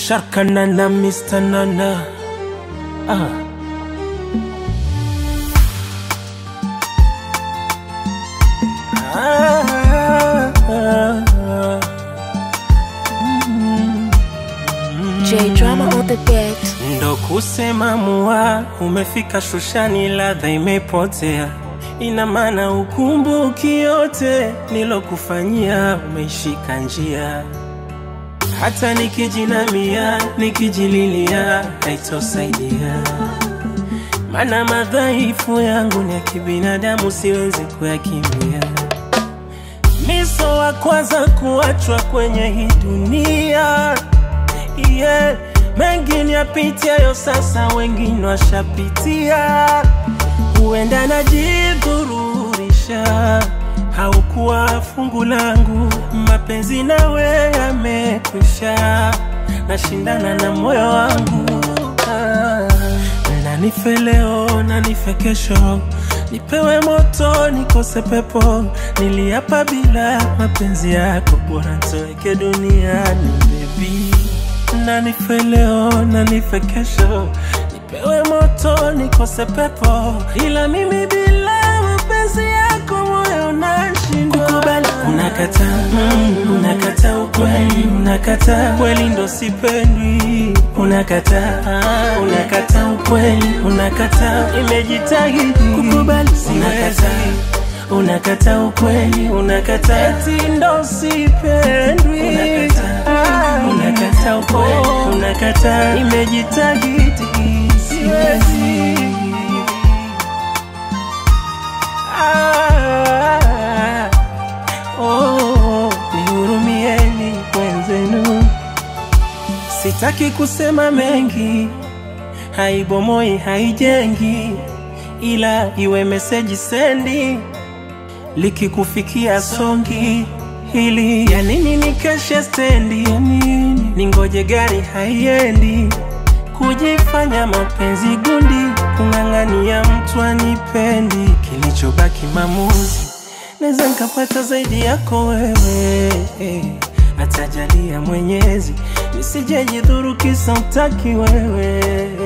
Sharka Nana, Mr. Nana. Ah. Ah, ah, ah. J drama on the beat. Ndo kusema mua, umefika shushani, ladha imepotea. Ina maana ukumbuki yote nilokufanyia, umeishika njia. Hata nikijinamia, nikijililia, haitosaidia. Mana madhaifu yangu ni ya kibinadamu, siwezi kuyakimbia. Miso wa kwanza kuachwa kwenye hii dunia yeah. Mengine yapitiayo sasa, wengine washapitia. Huenda najidhururisha, haukuwa fungu langu. Mapenzi nawe yamekwisha, nashindana na moyo wangu ah. Na nife leo na nife kesho, nipewe moto nikose pepo. Niliapa bila mapenzi yako, bora nitoweke duniani baby. Na nife leo na nife kesho, nipewe moto nikose pepo, ila mimi bila mapenzi yako moyo unashindwa kukubali. Unakata, mm, unakata ukweli, unakata kweli ndo sipendwi, unakata, ah, unakata ukweli, unakata imejitahidi kukubali, unakata unakata ukweli, unakata eti ndo sipendwi, unakata, unakata ukweli, unakata imejitahidi siwezi ah, oh, nihurumieni mwenzenu, sitaki kusema mengi, haibomoi haijengi, ila iwe meseji sendi likikufikia songi hili ya nini nikeshe stendi ya nini ningoje gari haiendi kujifanya mapenzi gundi kung'ang'ania mtu anipendi kilichobaki mamuzi naweza nkapata zaidi yako wewe atajalia mwenyezi nisijejidhuru kisa utaki wewe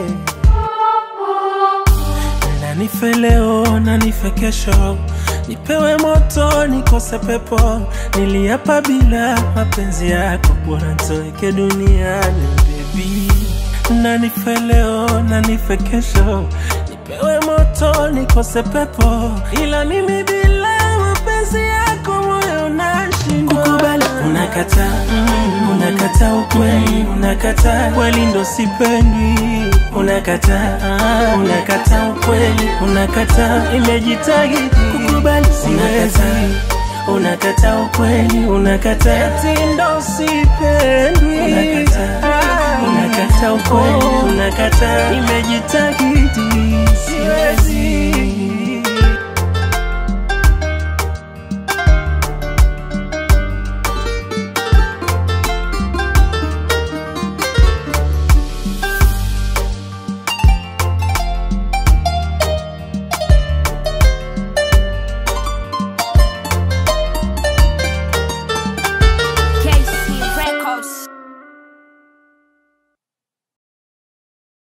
na nife leo na nife kesho, nipewe moto nikose pepo. Niliapa bila mapenzi yako, bora nitoweke duniani baby. Na nife leo na nife kesho, nipewe moto nikose pepo, ila mimi bila mapenzi yako moyo unashindwa kukubali. Unakata, mm, unakata ukweli, unakata kweli ndo sipendwi, unakata, ah, unakata ukweli, unakata imejitahidi kukubali, siwezi unakata ukweli, unakata eti ndo sipendwi, unakata, ah, unakata ukweli, unakata imejitahidi siwezi